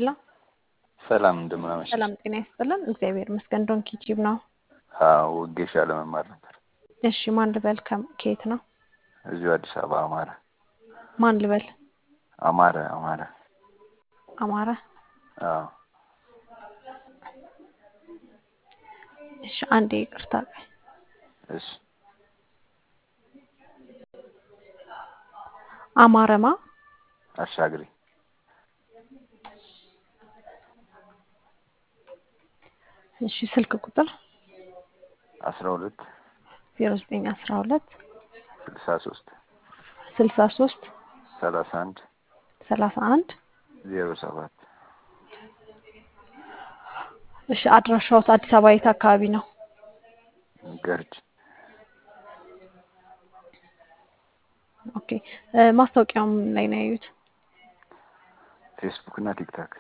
ሄሎ ሰላም እንደምን አመሸሽ? ሰላም ጤና ይስጥልን። እግዚአብሔር ይመስገን። ዶንኪ ቲዩብ ነው። አዎ ወጌሻ ለመማር ነበር። እሺ ማን ልበል? ከም ከየት ነው? እዚሁ አዲስ አበባ አማረ ማን ልበል? አማረ አማረ። አማረ። አዎ እሺ አንዴ ይቅርታ። እሺ አማረማ አሻግሪ እሺ ስልክ ቁጥር አስራ ሁለት ዜሮ ዘጠኝ አስራ ሁለት ስልሳ ሶስት ስልሳ ሶስት ሰላሳ አንድ ሰላሳ አንድ ዜሮ ሰባት እሺ አድራሻዎት አዲስ አበባ የት አካባቢ ነው? ገርጅ ኦኬ ማስታወቂያውም ላይ ነው ያዩት? ፌስቡክ እና ቲክታክ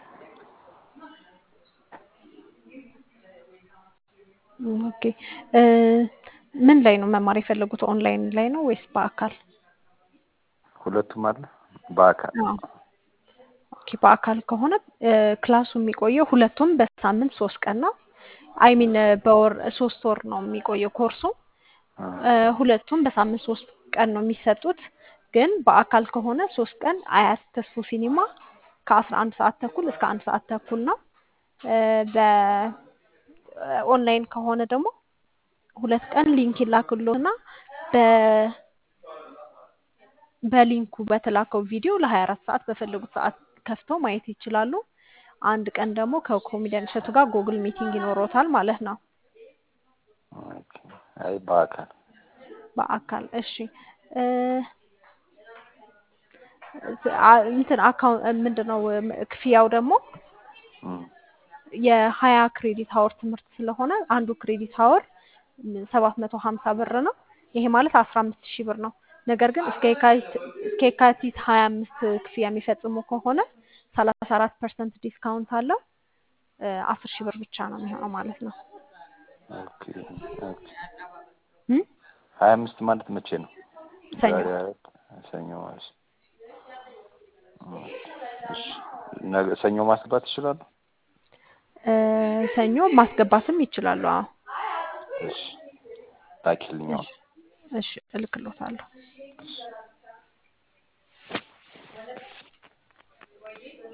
ኦኬ ምን ላይ ነው መማር የፈለጉት? ኦንላይን ላይ ነው ወይስ በአካል? ሁለቱም አለ በአካል አዎ። ኦኬ በአካል ከሆነ ክላሱ የሚቆየው ሁለቱም በሳምንት ሶስት ቀን ነው። አይሚን በወር ሶስት ወር ነው የሚቆየው ኮርሱ። ሁለቱም በሳምንት ሶስት ቀን ነው የሚሰጡት። ግን በአካል ከሆነ ሶስት ቀን አያት ተስፎ ሲኒማ ከአስራ አንድ ሰዓት ተኩል እስከ አንድ ሰዓት ተኩል ነው። በኦንላይን ከሆነ ደግሞ ሁለት ቀን ሊንክ ይላክሎትና በ በሊንኩ በተላከው ቪዲዮ ለ24 ሰዓት በፈለጉት ሰዓት ከፍተው ማየት ይችላሉ። አንድ ቀን ደግሞ ከኮሜዲያን እሸቱ ጋር ጉግል ሚቲንግ ይኖሮታል ማለት ነው። ኦኬ። አይ በአካል በአካል እሺ። እንትን አካውንት ምንድነው ክፍያው ደግሞ እም፣ የሀያ ክሬዲት ሀወር ትምህርት ስለሆነ አንዱ ክሬዲት ሀወር ሰባት መቶ ሀምሳ ብር ነው። ይሄ ማለት አስራ አምስት ሺህ ብር ነው። ነገር ግን እስከ የካቲት እስከ የካቲት ሀያ አምስት ክፍያ የሚፈጽሙ ከሆነ ሰላሳ አራት ፐርሰንት ዲስካውንት አለው። አስር ሺህ ብር ብቻ ነው የሚሆነው ማለት ነው። ኦኬ ኦኬ። እም? ሀያ አምስት ማለት መቼ ነው? ሰኞ ዛሬ አራት ሰኞ ማለት ነው። ኦኬ፣ እሺ። ነገ ሰኞ ማስገባት ይችላሉ? እ፣ ሰኞ ማስገባትም ይችላሉ። አዎ እሺ ላኪልኝ አሁን። እሺ እልክሎታለሁ። እሺ